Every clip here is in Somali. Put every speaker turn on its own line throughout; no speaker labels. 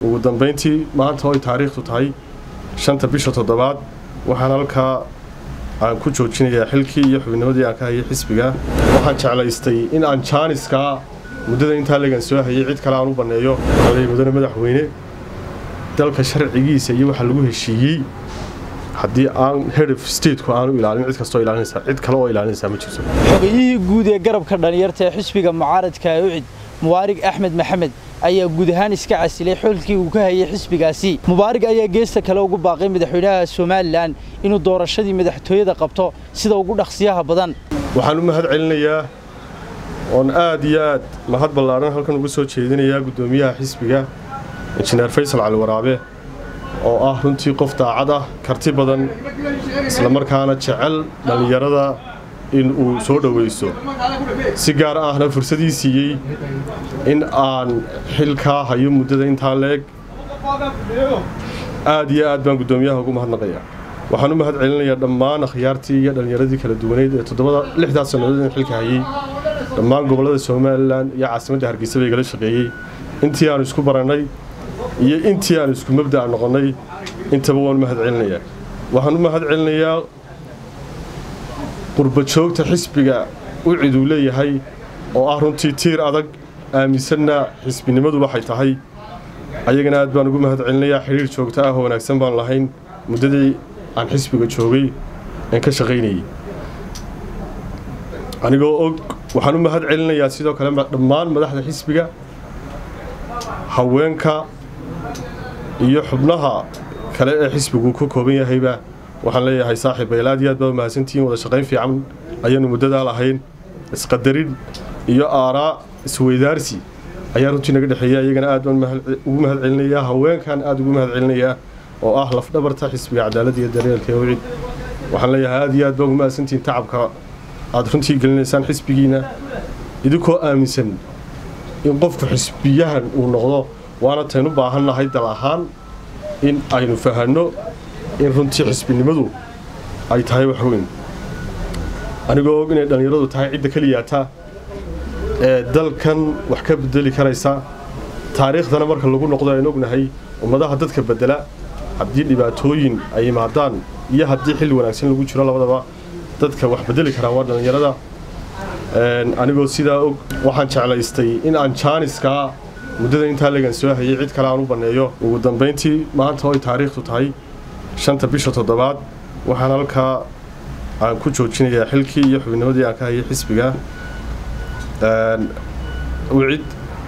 ugu dambayntii maanta oo ay taariikhdu tahay shanta bisha toddobaad waxaan halkaa aan ku joojinayaa xilkii iyo xubnimadii aan ka hayay xisbiga waxaan jeclaystay in aan jaaniskaa muddada intaa legan soo hayay cid kale aan u banneeyo alay mudane madaxweyne dalka sharcigiisa iyo waxa lagu heshiiyey haddii aan head of stateku aanu ilaalin cid kastoo ilaalinaysaa cid kale oo ilaalinaysaa ma jirto
xogayihii guud ee garabka dhalinyarta ee xisbiga mucaaradka ee ucid mubaarig axmed maxamed ayaa guud ahaan iska casilay xilkii uu ka hayay xisbigaasi mubaarig ayaa geesta kale ugu baaqay madaxweynaha somalilan inuu doorashadii madaxtooyada qabto sida ugu dhaqsiyaha badan
waxaan u mahad celinayaa oon aad iyo aad mahad ballaadhan halkan uga soo jeedinayaa guddoomiyaha xisbiga injineer faysal cali waraabe oo ah runtii qof daacad ah karti badan islamarkaana jecel dhallinyarada in uu soo dhowaysto si gaar ahna fursadii siiyey in aan xilkaa hayo muddada intaa leeg aad iyo aad baan guddoomiyaha ugu mahadnaqayaa waxaan u mahad celinayaa dhammaan akhyaartii iyo dhallinyaradii kala duwaneyd ee toddobada lixdaas sannadood in xilka hayey dhammaan gobollada somalilan iyo caasimadda hargeysa bay igala shaqeeyey intii aan isku barannay iyo intii aan isku mabda'a noqonnay intaba waan mahad celinayaa waxaan u mahad celinayaa qurbajoogta xisbiga u cid uu leeyahay oo ah runtii tiir adag aaminsanna xisbinimadu waxay tahay ayagana aad baan ugu mahad celinayaa xidhiir joogto ah oo wanaagsan baan lahayn muddadii aan xisbiga joogay aan ka shaqaynayay anigoo og waxaan u mahad celinayaa sidoo kale dhammaan madaxda xisbiga haweenka iyo xubnaha kale ee xisbigu ka kooban yahayba waxaan leeyahay saaxiib bayl aad iyo aad baad mahadsantihiin wada shaqayn fiican ayaanu muddadaa lahayn isqadarin iyo aaraa isweydaarsi ayaa runtii naga dhexeeya iyagana aad baan ugu mahad celinayaa haweenkan aad ugu mahad celinayaa oo ah lafdhabarta xisbiga cadaaladda iyo daryeelka ee wicid waxaan leeyahay aad iyo aad baa ugu mahadsantihiin tacabka aad runtii gelinaysaan xisbigiina idinkoo aaminsan in qofku xisbiyahan uu noqdo waana taynu baahannahay dal ahaan in aynu fahanno in runtii xisbinimadu ay tahay wax weyn anigoo og inay dhallinyaradu tahay cidda keliyaata ee dalkan wax ka bedeli karaysa taariikhdana marka lagu noqdo aynu ognahay ummadaha dadka bedela haddii dhibaatooyin ay yimaadaan iyo haddii xilli wanaagsan lagu jiro labadaba dadka wax bedeli karaa waa dhallinyarada anigoo sidaa og waxaan jeclaystay in aan jaaniskaa muddada intaa legan soo hayay cid kale aan u banneeyo ugu dambayntii maanta oo ay taariikhdu tahay shanta bisha toddobaad waxaan halkaa aan ku joojinayaa xilkii iyo xubnimadii aan ka hayay xisbiga ucid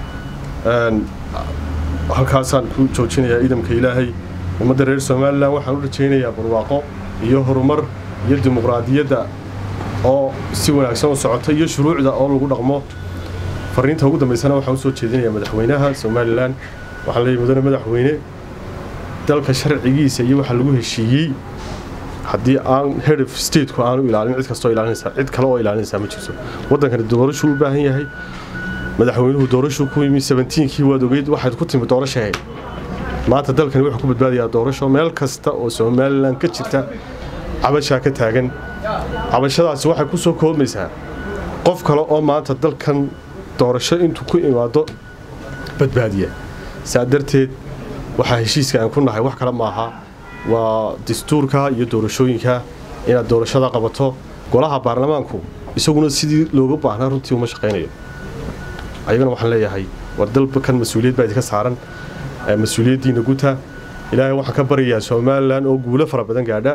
halkaasaan ku joojinayaa idamka ilaahay ummadda reer somalilan waxaan u rajaynayaa barwaaqo iyo horumar iyo dimuqraadiyadda oo si wanaagsan u socota iyo shuruucda oo lagu dhaqmo fariinta ugu dambaysana waxaan u soo jeedinayaa madaxweynaha somalilan waxaan leeyahy mudane madaxweyne dalka sharcigiisa iyo waxa lagu heshiiyey haddii aan head of stateku aanu ilaalin cid kastoo ilaalinaysaa cid kale oo ilaalinaysaa ma jirto waddankani doorashuu u baahan yahay madaxweynuhu doorashuu ku yimi sabentiinkii waad ogeyd waxaad ku timi doorashahe maanta dalkani wuxuu ku badbaadayaa doorasho meel kasta oo somalilan ka jirta cabashaa ka taagan cabashadaasi waxay ku soo koobmaysaa qof kale oo maanta dalkan doorasho intuu ku imaado badbaadiya saa darteed waxaa heshiiska aan ku nahay wax kale maaha waa dastuurka iyo doorashooyinka inaad doorashada qabato golaha baarlamaanku isaguna sidii looga baahnaa runtii uma shaqaynayo ayagana waxaan leeyahay war dalkan mas-uuliyad baa idinka saaran mas-uuliyaddiina guta ilaahay waxaan ka baryayaa somalilan oo guulo fara badan gaadha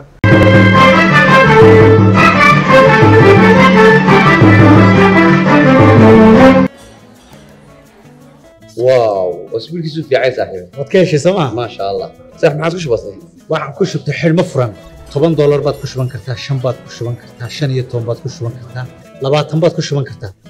واو اسبوعك في عايز صاحبي
waad ka heshay sooma
ما شاء الله صح ما عادش بسيط
waxaan ku shubtay xidhmo furan toban doolar baad ku shuban kartaa shan baad ku shuban kartaa shan iyo toban baad ku shuban kartaa labaatan baad ku shuban kartaa